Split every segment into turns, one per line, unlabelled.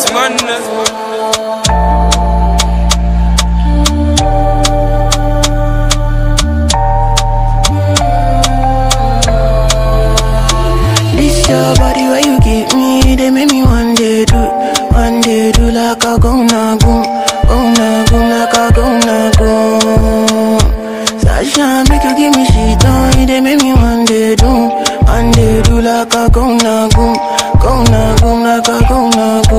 Cause man
This your body where you give me, they make me one day do, one day do like a go na go, go na go like a go na go. Sasha make you give me shit on, they make me one day do, one day do like a go na go, go na go like a go na go.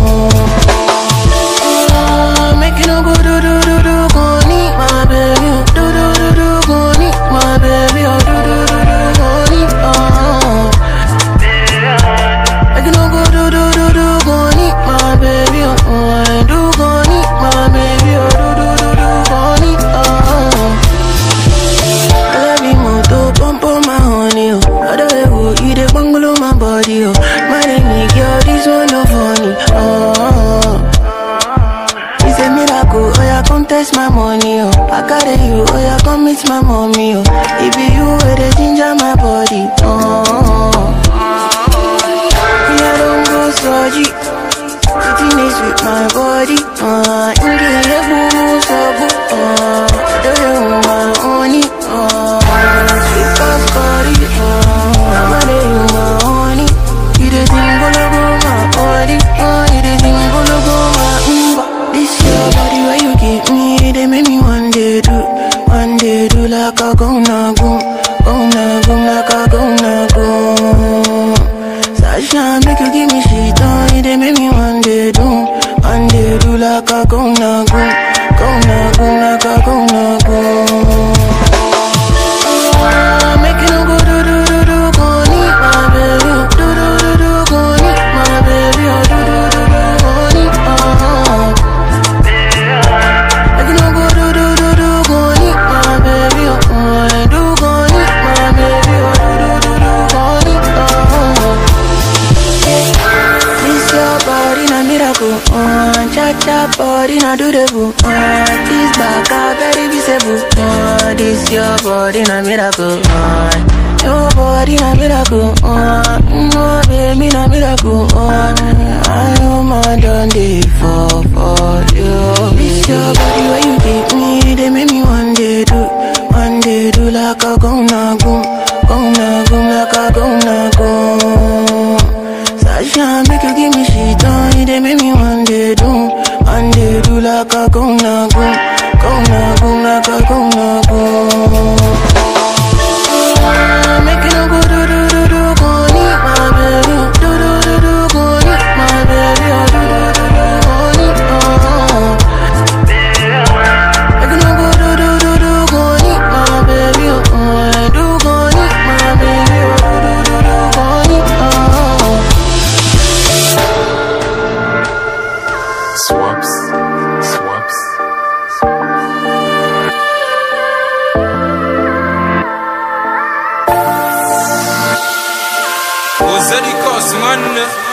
Ah, Make you no go do do do do go need my baby, oh. do do do do go need my baby, oh do do do do go need oh. Make you no go do do do do go need my baby, oh oh. I do go need my baby, oh do do do do go need oh. I love you more to pump on my honey, oh. Other way, oh, you dey bungalow my body, oh. My name girl, this one no funny, oh. It's a miracle, oh yeah, come test my money, oh I carry you, oh yeah, come meet my mommy, oh It be you where they ginger my body, oh Me, I don't go surgery Sitting is with my body, uh In the air, boo, boo, so boo, uh I don't know my honey, uh Sweet as curry, uh I'm a day, my honey You the thing, go look my body, uh You the thing, go look my umba This your body where you give me They make me one day do, one day do like a go na go Go na go, like a go na go Sasha make you give me shit on They make me one day do, one day do like a go na go Go na go, like a go na go Ah, Make you no go do do do do go need my baby oh. Do do do do go need my baby oh. Do do do do go need oh. Make you no go do do do do go need my baby oh. I do go need my baby oh. Do do do do go need oh. This your body na miracle, uh, cha cha body na do the boo, uh, this back a very visible, uh, this your body na miracle, uh, your body na miracle, uh, no baby na miracle, uh, I am a done day for for you. This your body where you give me, they make me one day do, one day do like a go na go, go na go like a go na go. Sasha make you give me shit on They make me one day do One day do like a go na go Go na go like a go na go Ah, Make you no go do do do do Go need my baby oh. Do do do do Go need my baby oh. Do do do do Go need oh Make you no go do do do do Go need my baby oh. I do go need my baby oh. Do do do do Go need oh
Swaps Swaps Ozeri Cause man